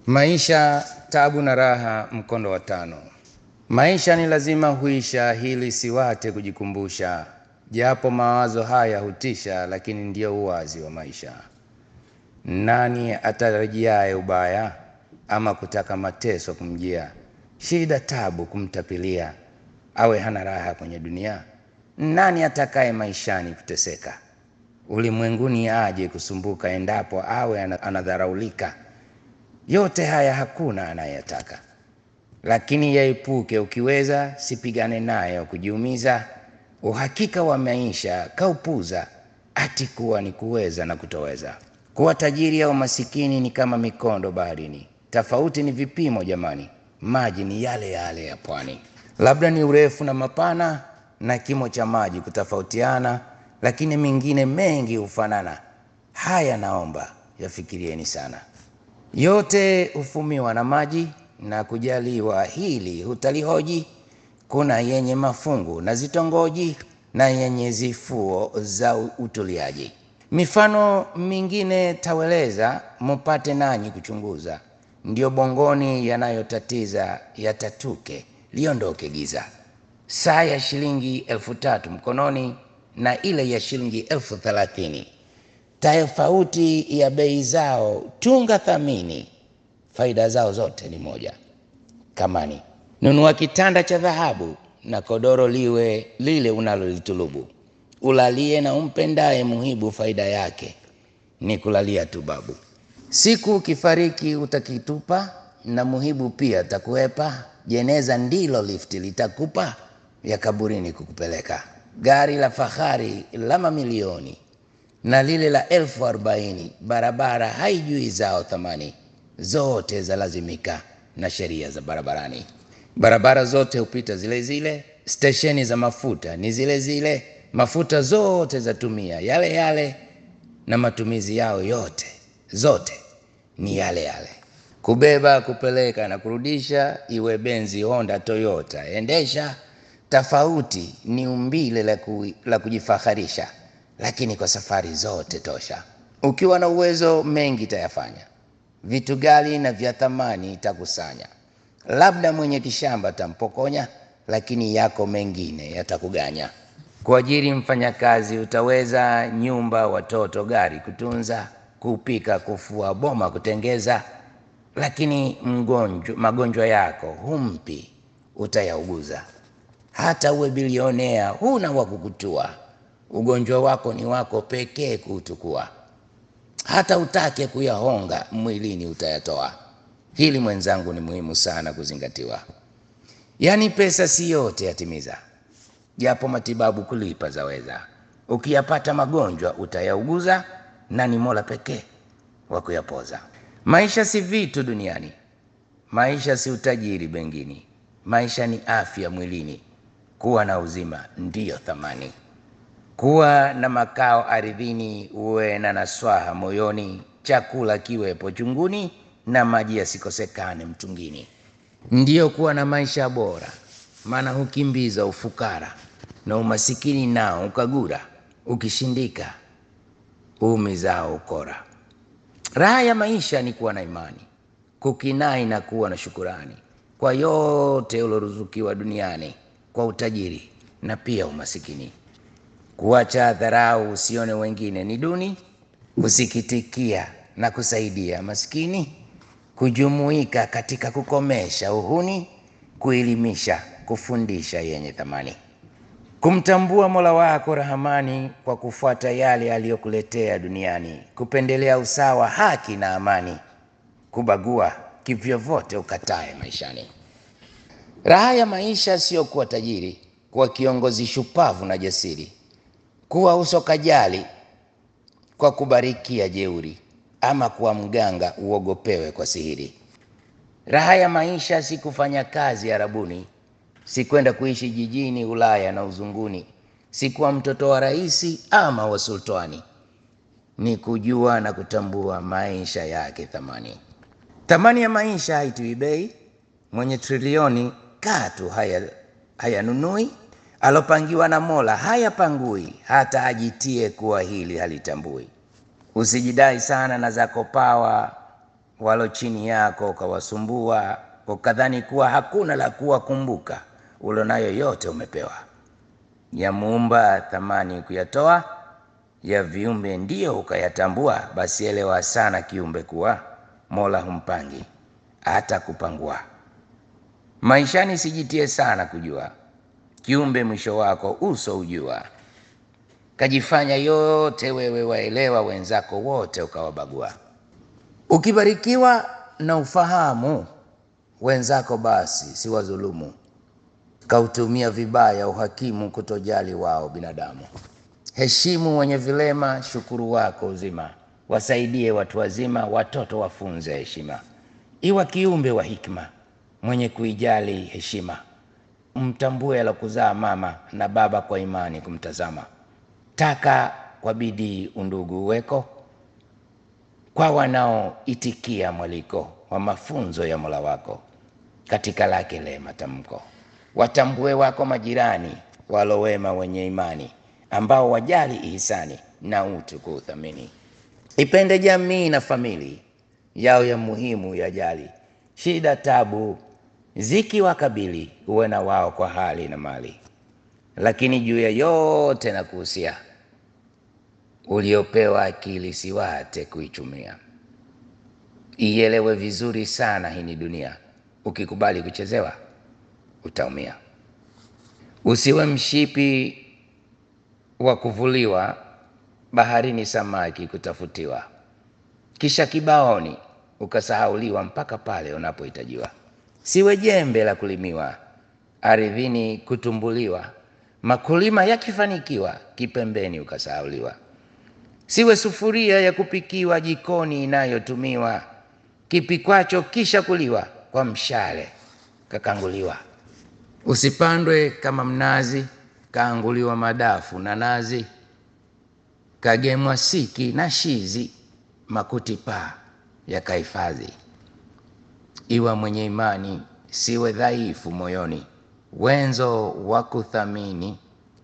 Maisha, tabu na raha, mkondo wa tano. Maisha ni lazima huisha, hili siwate kujikumbusha, japo mawazo haya hutisha, lakini ndio uwazi wa maisha. Nani atarajiaye ubaya, ama kutaka mateso kumjia, shida tabu kumtapilia, awe hana raha kwenye dunia? Nani atakaye maishani kuteseka, ulimwenguni aje kusumbuka, endapo awe anadharaulika? Yote haya hakuna anayetaka, lakini yaepuke ukiweza, sipigane nayo kujiumiza. Uhakika wa maisha kaupuza, ati kuwa ni kuweza na kutoweza. Kuwa tajiri au masikini ni kama mikondo baharini, tofauti ni vipimo jamani, maji ni yale yale ya pwani. Labda ni urefu na mapana na kimo cha maji kutofautiana, lakini mengine mengi hufanana. Haya naomba yafikirieni sana. Yote hufumiwa na maji na kujaliwa, hili hutalihoji. Kuna yenye mafungu na zitongoji na yenye zifuo za utuliaji. Mifano mingine taweleza, mupate nanyi kuchunguza. Ndio bongoni yanayotatiza yatatuke, liondoke giza. Saa ya shilingi elfu tatu mkononi na ile ya shilingi elfu thelathini tofauti ya bei zao tunga thamini, faida zao zote ni moja. Kamani, nunua kitanda cha dhahabu na kodoro liwe lile unalolitulubu, ulalie na umpendaye muhibu, faida yake ni kulalia tu babu. Siku ukifariki utakitupa, na muhibu pia takuepa. Jeneza ndilo lifti litakupa, ya kaburini kukupeleka. Gari la fahari la mamilioni na lile la elfu arobaini barabara haijui zao thamani, zote za lazimika na sheria za barabarani. Barabara zote hupita zile zile, stesheni za mafuta ni zile zile, mafuta zote zatumia yale yale, na matumizi yao yote zote ni yale yale. Kubeba, kupeleka na kurudisha, iwe Benzi, Honda, Toyota, endesha. Tofauti ni umbile la, ku, la kujifaharisha lakini kwa safari zote tosha. Ukiwa na uwezo mengi tayafanya, vitu gali na vya thamani itakusanya. Labda mwenye kishamba tampokonya, lakini yako mengine yatakuganya. Kuajiri mfanyakazi utaweza, nyumba, watoto, gari kutunza, kupika, kufua, boma kutengeza, lakini mgonjwa, magonjwa yako humpi, utayauguza. Hata uwe bilionea, huna wa kukutua ugonjwa wako ni wako pekee kuutukua. Hata utake kuyahonga mwilini utayatoa. Hili mwenzangu, ni muhimu sana kuzingatiwa. Yaani pesa si yote yatimiza, japo matibabu kulipa zaweza. Ukiyapata magonjwa utayauguza, na ni Mola pekee wa kuyapoza. Maisha si vitu duniani, maisha si utajiri bengini, maisha ni afya mwilini. Kuwa na uzima ndiyo thamani kuwa na makao ardhini, uwe na naswaha moyoni, chakula kiwepo chunguni, na maji yasikosekane mtungini. Ndiyo kuwa na maisha bora, maana hukimbiza ufukara na umasikini nao ukagura, ukishindika uumizao ukora. Raha ya maisha ni kuwa na imani, kukinai na kuwa na shukurani kwa yote uloruzukiwa duniani, kwa utajiri na pia umasikini kuacha dharau, usione wengine ni duni, kusikitikia na kusaidia maskini, kujumuika katika kukomesha uhuni, kuelimisha, kufundisha yenye thamani, kumtambua Mola wako Rahamani kwa kufuata yale aliyokuletea duniani, kupendelea usawa, haki na amani, kubagua kivyovyote ukatae maishani. Raha ya maisha sio kuwa tajiri, kuwa kiongozi shupavu na jasiri kuwa uso kajali kwa kubarikia jeuri, ama kuwa mganga uogopewe kwa sihiri. Raha ya maisha si kufanya kazi Arabuni, si kwenda kuishi jijini Ulaya na uzunguni, si kuwa mtoto wa raisi ama wa sultani, ni kujua na kutambua maisha yake thamani. Thamani ya maisha haitui bei, mwenye trilioni katu hayanunui haya alopangiwa na Mola hayapangui, hata ajitie kuwa hili halitambui. Usijidai sana na zako pawa, walo chini yako ukawasumbua, ukadhani kuwa hakuna la kuwakumbuka, ulonayo yote umepewa. Ya muumba thamani kuyatoa, ya viumbe ndiyo ukayatambua. Basi elewa sana kiumbe kuwa Mola humpangi hata kupangua. Maishani sijitie sana kujua, kiumbe mwisho wako uso ujua. Kajifanya yote wewe waelewa, wenzako wote ukawabagua. Ukibarikiwa na ufahamu wenzako, basi si wadhulumu, kautumia vibaya uhakimu, kutojali wao binadamu. Heshimu wenye vilema, shukuru wako uzima, wasaidie watu wazima, watoto wafunze heshima. Iwa kiumbe wa hikma, mwenye kuijali heshima, mtambue alokuzaa mama na baba, kwa imani kumtazama. Taka kwa bidii undugu uweko, kwa wanaoitikia mwaliko wa mafunzo ya Mola wako, katika lake le matamko. Watambue wako majirani walowema, wenye imani, ambao wajali ihisani na utu kuuthamini. Ipende jamii na famili yao ya muhimu yajali, shida tabu zikiwakabili, uwe na wao kwa hali na mali. Lakini juu ya yote na kuhusia, uliopewa akili siwate kuichumia. Ielewe vizuri sana, hii ni dunia, ukikubali kuchezewa utaumia. Usiwe mshipi wa kuvuliwa, baharini samaki kutafutiwa, kisha kibaoni ukasahauliwa, mpaka pale unapohitajiwa. Siwe jembe la kulimiwa, ardhini kutumbuliwa, makulima yakifanikiwa, kipembeni ukasahauliwa. Siwe sufuria ya kupikiwa, jikoni inayotumiwa, kipikwacho kisha kuliwa, kwa mshale kakanguliwa. Usipandwe kama mnazi, kaanguliwa madafu na nazi, kagemwa siki na shizi, makuti paa yakahifadhi. Iwa mwenye imani, siwe dhaifu moyoni, wenzo wa kuthamini,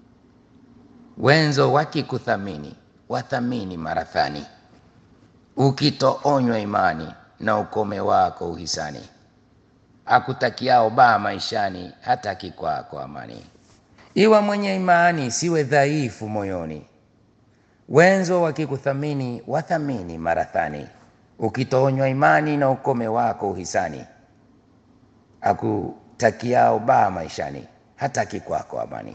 wenzo wakikuthamini, wathamini marathani. Ukitoonywa imani, na ukome wako uhisani, akutakiao baa maishani, hata kikwako amani. Iwa mwenye imani, siwe dhaifu moyoni, wenzo wakikuthamini, wathamini marathani. Ukitoonywa imani, na ukome wako uhisani, akutakiao baa maishani, hata kikwako amani.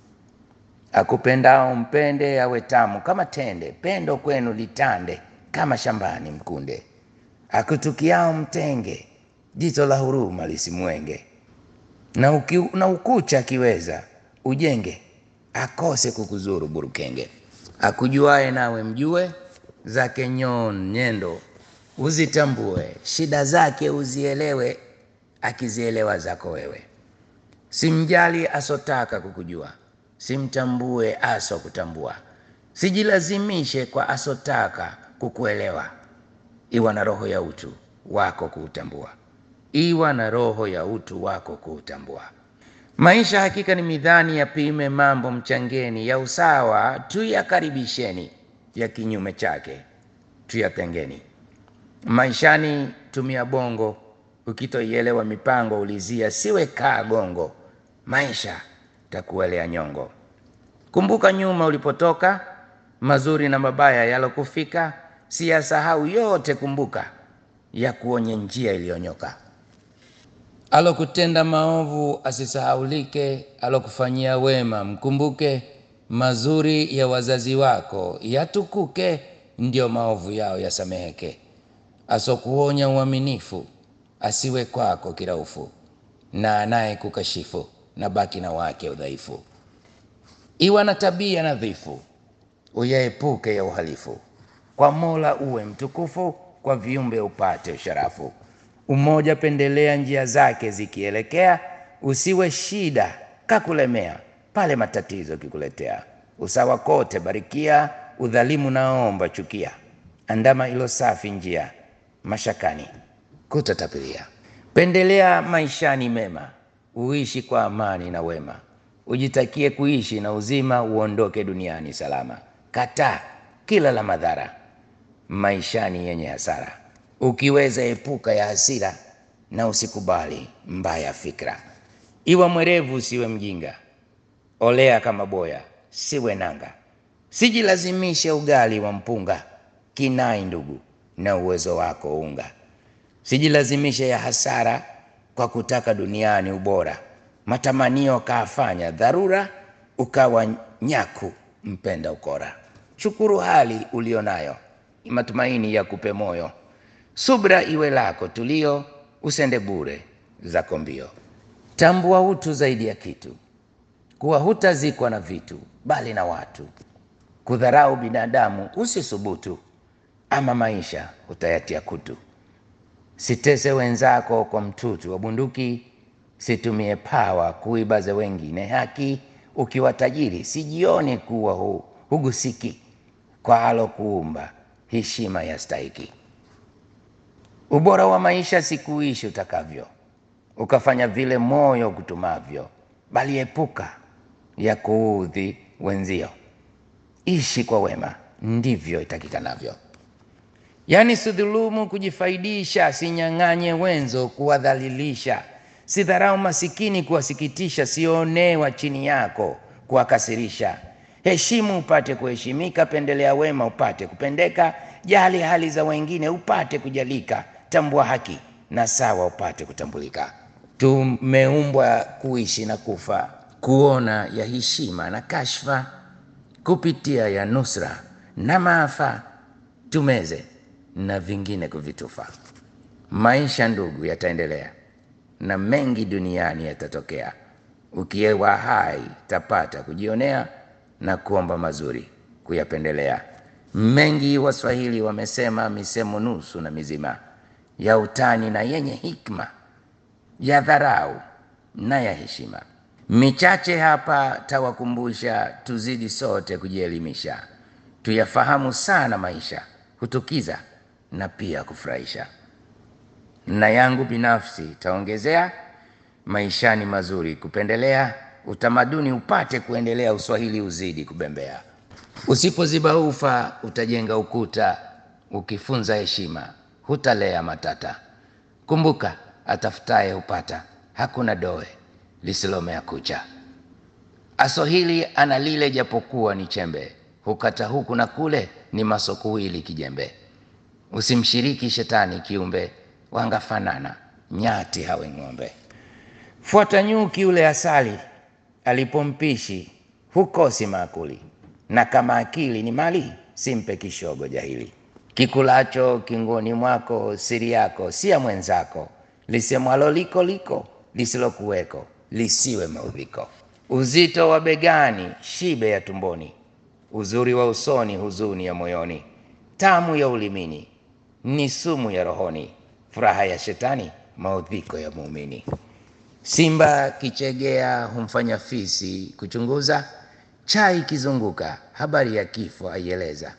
Akupendao mpende, awe tamu kama tende, pendo kwenu litande kama shambani mkunde. Akutukiao mtenge, jito la huruma lisimwenge. Na, uki, na ukucha akiweza ujenge, akose kukuzuru burukenge. Akujuae nawe mjue, zake nyon nyendo uzitambue, shida zake uzielewe, akizielewa zako wewe. Simjali asotaka kukujua, simtambue aso kutambua. Sijilazimishe kwa asotaka kukuelewa, iwa na roho ya utu wako kuutambua, iwa na roho ya utu wako kuutambua. Maisha hakika ni midhani, yapime mambo mchangeni, ya usawa tuyakaribisheni, ya kinyume chake tuyatengeni. Maishani tumia bongo, ukitoielewa mipango ulizia, siwe kaa gongo, maisha takuelea nyongo. Kumbuka nyuma ulipotoka, mazuri na mabaya yalokufika, siyasahau yote, kumbuka ya kuonye njia iliyonyoka. Alokutenda maovu asisahaulike, alokufanyia wema mkumbuke, mazuri ya wazazi wako yatukuke, ndio maovu yao yasameheke. Asokuonya uaminifu asiwe kwako kiraufu, na anaye kukashifu na baki na wake udhaifu. Iwa na tabia nadhifu, uyaepuke ya uhalifu. Kwa Mola uwe mtukufu, kwa viumbe upate usharafu. Umoja pendelea njia zake zikielekea, usiwe shida kakulemea pale matatizo kikuletea. Usawa kote barikia, udhalimu naomba chukia. Andama ilo safi njia, mashakani kutatapilia. Pendelea maishani mema, uishi kwa amani na wema. Ujitakie kuishi na uzima, uondoke duniani salama. Kataa kila la madhara, maishani yenye hasara. Ukiweza epuka ya hasira na usikubali mbaya fikra. Iwa mwerevu usiwe mjinga, olea kama boya siwe nanga. Sijilazimishe ugali wa mpunga, kinai ndugu na uwezo wako unga. Sijilazimishe ya hasara kwa kutaka duniani ubora, matamanio kaafanya dharura, ukawa nyaku mpenda ukora. Shukuru hali ulionayo, matumaini ya kupe moyo. Subra iwe lako tulio, usende bure zako mbio. Tambua utu zaidi ya kitu, kuwa hutazikwa na vitu bali na watu. Kudharau binadamu usisubutu, ama maisha utayatia kutu. Sitese wenzako kwa mtutu wa bunduki, situmie pawa kuibaze wengine haki. Ukiwa tajiri sijione kuwa hu, hugusiki kwa alo kuumba heshima ya stahiki. Ubora wa maisha si kuishi utakavyo, ukafanya vile moyo kutumavyo, bali epuka ya kuudhi wenzio. Ishi kwa wema, ndivyo itakikanavyo. Yaani sidhulumu kujifaidisha, sinyang'anye wenzo kuwadhalilisha, sidharau masikini kuwasikitisha, sionewa chini yako kuwakasirisha. Heshimu upate kuheshimika, pendelea wema upate kupendeka, jali hali za wengine upate kujalika, tambua haki na sawa upate kutambulika. Tumeumbwa kuishi na kufa, kuona ya heshima na kashfa, kupitia ya nusra na maafa, tumeze na vingine kuvitufa. Maisha ndugu, yataendelea na mengi duniani yatatokea. Ukiewa hai tapata kujionea na kuomba mazuri kuyapendelea. Mengi Waswahili wamesema, misemo nusu na mizima, ya utani na yenye hikma, ya dharau na ya heshima. Michache hapa tawakumbusha, tuzidi sote kujielimisha, tuyafahamu sana maisha, hutukiza na pia kufurahisha. Na yangu binafsi taongezea, maishani mazuri kupendelea, utamaduni upate kuendelea, uswahili uzidi kubembea. Usipoziba ufa utajenga ukuta, ukifunza heshima hutalea matata. Kumbuka, atafutaye hupata, hakuna doe lisilomea kucha. Aswahili ana lile japokuwa ni chembe, hukata huku na kule, ni masokuwili kijembe. Usimshiriki shetani kiumbe, wangafanana nyati hawe ng'ombe. Fuata nyuki ule asali, alipompishi hukosi maakuli, na kama akili ni mali, simpe kishogo jahili. Kikulacho kingoni mwako, siri yako si ya mwenzako, lisemwalo liko liko, lisilokuweko lisiwe maudhiko. Uzito wa begani, shibe ya tumboni, uzuri wa usoni, huzuni ya moyoni, tamu ya ulimini ni sumu ya rohoni, furaha ya shetani, maudhiko ya muumini. Simba kichegea humfanya fisi kuchunguza, chai ikizunguka habari ya kifo aieleza.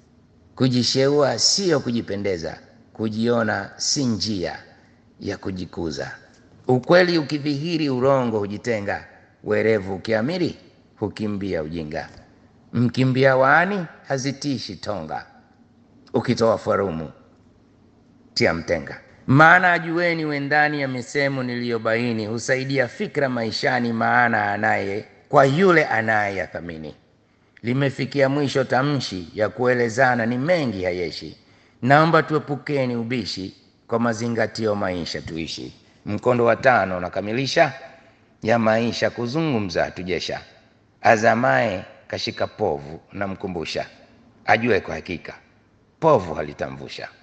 Kujisheua siyo kujipendeza, kujiona si njia ya kujikuza. Ukweli ukidhihiri, urongo hujitenga, werevu ukiamiri, hukimbia ujinga. Mkimbia waani hazitishi tonga, ukitoa farumu tia mtenga. Maana ajueni wendani ya misemo niliyobaini, husaidia fikra maishani, maana anaye kwa yule anayeyathamini. Limefikia mwisho tamshi ya kuelezana, ni mengi hayeshi. Naomba tuepukeni ubishi, kwa mazingatio maisha tuishi. Mkondo wa tano unakamilisha ya maisha kuzungumza tujesha. Azamaye kashika povu, namkumbusha ajue kwa hakika povu halitamvusha.